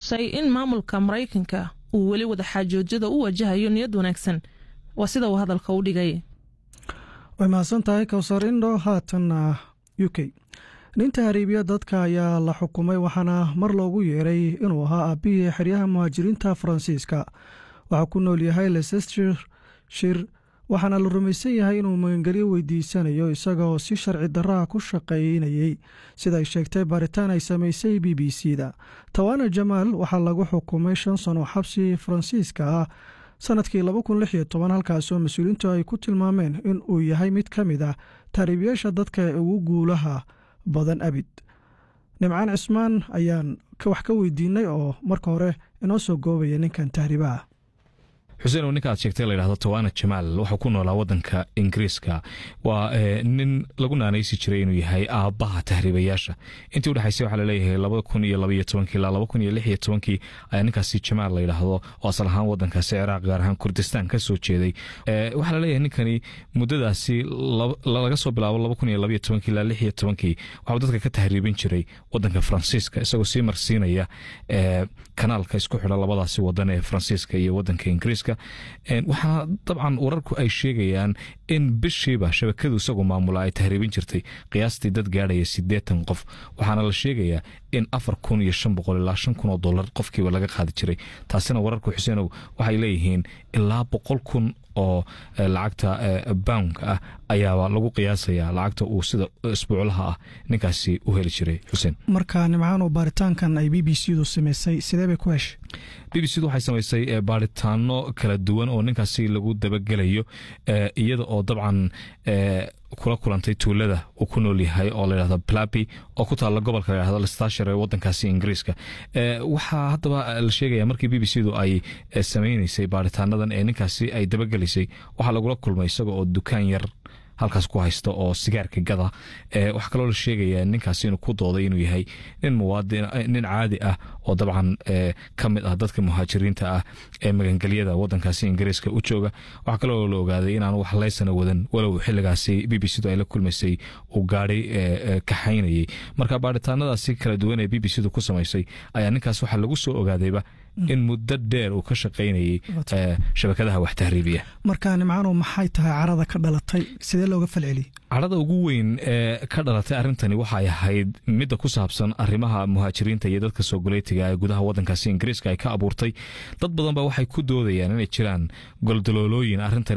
xusay in maamulka maraykanka uu weli wadaxaajoojyada u wajahayo niyad wanaagsan waa sida uu hadalka u dhigay way mahadsan tahay kowsar indho haatanna u k nin tahriibya dadka ayaa la xukumay waxaana mar loogu yeeray inuu ahaa aabbihii xeryaha muhaajiriinta faransiiska waxaa ku nool yahay leicester shir waxaana la rumaysan yahay inuu magangelyo weydiisanayo isagaoo si sharci darraha ku shaqaynayey sida ay sheegtay baaritaan ay samaysay b b c da tawana jamaal waxaa lagu xukumay shan sano xabsi faransiiska ah sanadkii halkaasoo mas-uuliyiintu ay ku tilmaameen in uu yahay mid ka mid ah tahriibyaasha dadka ee ugu guulaha badan abid nimcaan cismaan ayaan wax ka weydiinay oo marka hore inoo soo goobaya ninkan tahriibaha xuseen oo ninka aad sheegtay layidhahdo tawana jamaal wuxuu ku noolaa wadanka ingiriiska waa nin lagu naanaysi jiray inuu yahay aabbaha tahriibayaasha intii udhexaysay waxaa laleeyahay labada kun iyo labaiyo tobankii ilaa laba kun iyo lix iyo tobankii ayaa ninkaasi jamaal layidhaahdo oo asal ahaan wadankaasi ciraaq gaar ahaan kurdistaan ka soo jeeday waxaa laleeyahay ninkani muddadaasi laga soo bilaabo laba kun iyo labaiyo tobankii ilaa lix iyo tobankii waxuu dadka ka tahriibin jiray wadanka faransiiska isagoo sii marsiinaya kanaalka isku xidha labadaasi wadan ee faransiiska iyo wadanka ingiriiska waxaana dabcan wararku ay sheegayaan in bishiiba shabakadu isagoo maamula ay tahriibin jirtay qiyaastii dad gaadhaya siddeetan qof waxaana la sheegayaa in afar kun iyo shan boqol ilaa shan kun oo dollar qofkiiba laga qaadi jiray taasina wararku xuseenow waxay leeyihiin ilaa boqol kun oo lacagta boundka ah ayaaba lagu qiyaasayaa lacagta uu sida isbuuclaha ah ninkaasi u heli jiray xuseen marka nimcaan oo baaritaankan ay b b c du samaysay sidee bay ku heshay b b c du waxay samaysay baaritaano kala duwan oo ninkaasi lagu dabagelayo iyada oo dabcan kula kulantay tuulada uu ku nool yahay oo layidhahdo plapi oo ku taalla gobolka layhahdo lestashar ee wadankaasi ingiriiska waxaa haddaba la sheegaya markii b b c du ay samaynaysay baaritaanadan ee ninkaasi ay dabagelaysay waxaa lagula kulmay isaga oo dukaan yar halkaas ku haysta oo sigaarka gada waxaa kaloo la sheegaya ninkaasi inuu ku dooday inuu yahay nin muwaadin nin caadi ah oo dabcan ka mid ah dadka muhaajiriinta ah ee magangelyada wadankaasi ingiriiska u jooga waxaa kaloo la ogaaday inaan wax leysana wadan walow xiligaasi b b c du ay la kulmaysay uu gaadhay kaxaynayay marka baaritaanadaasi kala duwan ee b b c du ku samaysay ayaa ninkaas waxaa lagu soo ogaadayba in muddo dheer uu ka shaqaynayay shabakadaha wax tahriibiya marka nimcaano maxay tahay carada ka dhalatay sidee looga falceliyey cadhada ugu weyn ee ka dhalatay arrintani waxay ahayd midda ku saabsan arrimaha muhaajiriinta iyo dadka soo goleytiga ee gudaha wadankaasi ingiriiska ay ka abuurtay dad badan ba waxay ku doodayaan inay jiraan goldaloolooyin arrintan